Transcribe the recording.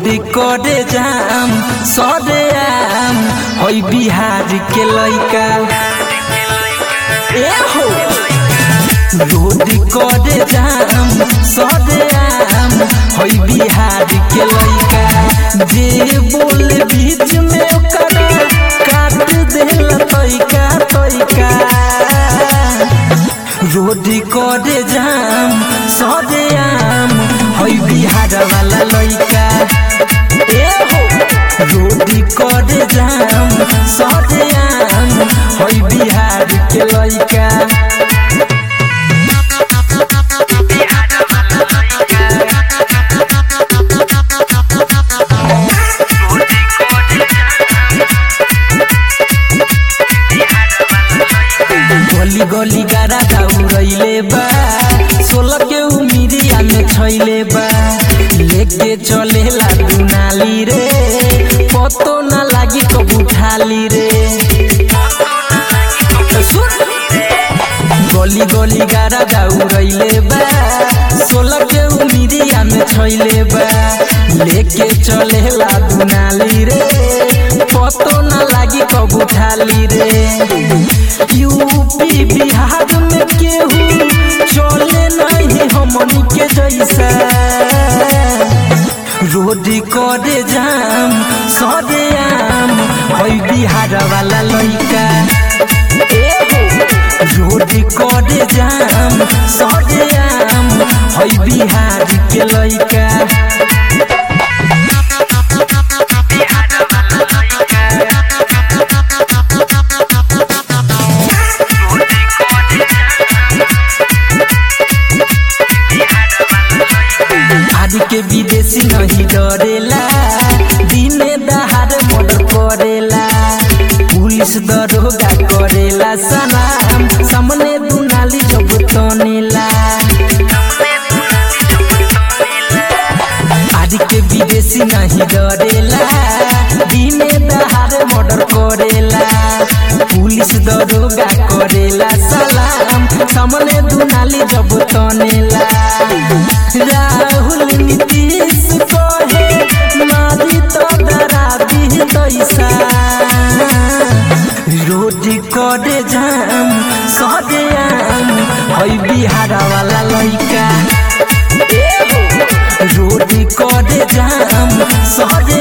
road करे जाम सरे आम होई बिहार के लइका ए हो रोड करे जाम सरे आम होई बिहार के लइका जे बोले बीच में ओकरा काट देला तइका तइका रोड करे जाम सरे आम होई बिहार वाला लइका ए हो रोड करे जाम सरे आम होई बिहार के लइका गली गली गारा दौड़ैले बा सोलह के उमिरिया में छैले बा लेके चलेला दुनाली रे पतो ना लागी कब उठाली रे सुन गली गली गारा दौड़ैले बा सोलह के उमिरिया में छैले बा लेके चलेला दुनाली रे पतो ना लागी कब उठाली रे यूपी बिहार में केहू चले नहीं हमनी के जैसा रोड करे जाम सरे आम होई बिहार वाला लइका ए हो रोड करे जाम सरे आम होई बिहार के लइका आज के विदेशी नहीं डरेला दिने दहाड़ मर्डर करेला पुलिस दरोगा करेला सलाम सामने दुनाली जब तनेला आज के विदेशी नहीं डरेला दिने दहाड़ मर्डर करेला पुलिस दरोगा करेला सलाम सामने दुनाली जब तनेला राहुल नीतीश कहे मारी तो डरा दी तैसा रोड करे जाम सदे आम हई बिहार वाला लइका ए हो रोड करे जाम सदे